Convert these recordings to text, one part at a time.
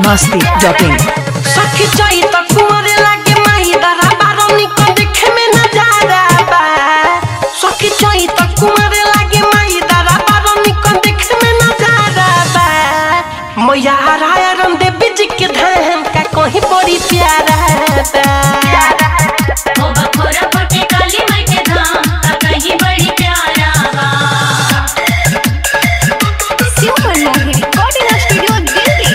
masti.in सखी चाही त कुंवरे लागे माही दरा बारनी को देखे में नजारा बा सखी चाही त कुंवरे लागे माही दरा बारनी को देखे में नजारा बा मैया हराया रम दे बिज के धाम का कहीं बड़ी प्यारा बा ओ बखोरा पटे काली माई के धाम का कहीं बड़ी प्यारा बा Super Mohi Recording Studio Delhi.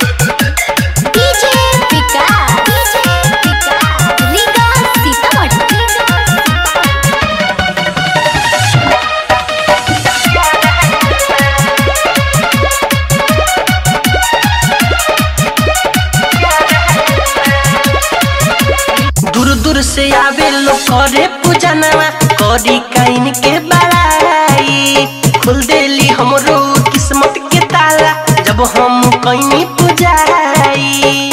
DJ Vikas. DJ Vikas. Riga Sitamarhi. दूर दूर से आवे लोग करे पूजनवा करी काइन के बड़ाई खुल देली हमरो किस्मत के ताला जब हम कहीं पूजाई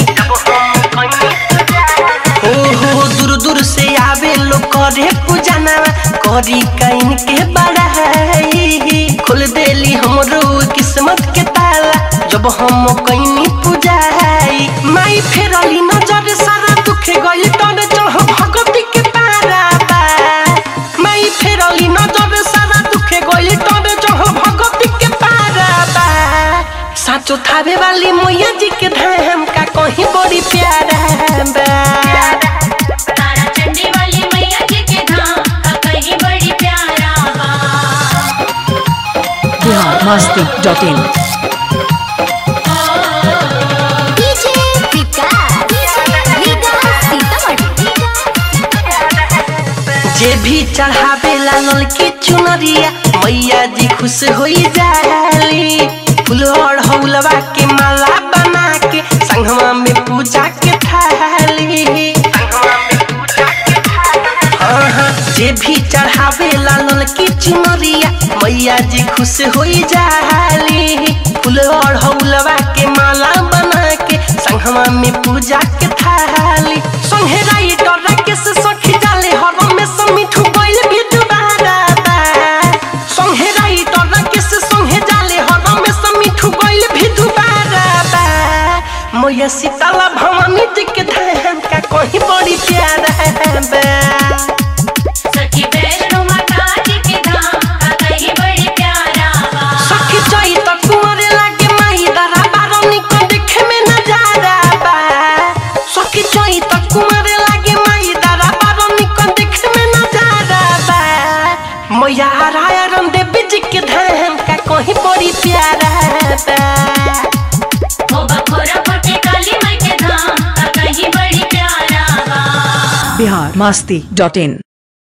हो हो दूर दूर से आवे लोग करे पूजनवा करी काइन के बड़ाई खुल देली हमरो किस्मत के ताला जब हम कहीं पूजाई माई फेरली नजर सारा दुखे गई तोरे चढ़ भगवती के पारा बा माई फेरली नजर सारा दुखे गई तोरे चढ़ भगवती के पारा बा साचो थावे वाली मैया जी के धाम का कहीं बड़ी प्यारा बा तारा चंडी वाली मैया जी के धाम का कहीं बड़ी प्यारा बा Bihar masti.in DJ Vikas. Riga Sitamarhi. जे भी चढ़ावे लाल की चुनरिया मैया जी खुश हो जाली फूल और हौलवा के माला बना के संगवा में पूजा के थाली हाँ, हाँ, जे भी चढ़ावे लाल की चुनरिया मैया जी खुश हो जाली फूल और हौलवा के माला बना के संगवा में पूजा के थाली संगे राइटर राकेश सखी जाले हर में समिठू गइल भी दुबारा बा संगे राइटर राकेश संगे जाले हर में समिठू गइल भी दुबारा बा मैया सीताला भवानी जी के धाम का कहीं बड़ी प्यारा बा सखी वैष्णो माता जी के धाम का कहीं बड़ी प्यारा बा सखी चाही त कुंवरे लागे माही दरा बारनी को देखे में नजारा बा सखी चाही त कुंवरे लागे माही दरा बारनी को देखे में नजारा बा मैया हराया रम दे बिज के धाम का कहीं बड़ी प्यारा बा ओ बखोरा पटे काली माई के धाम का कहीं बड़ी प्यारा बा Bihar masti.in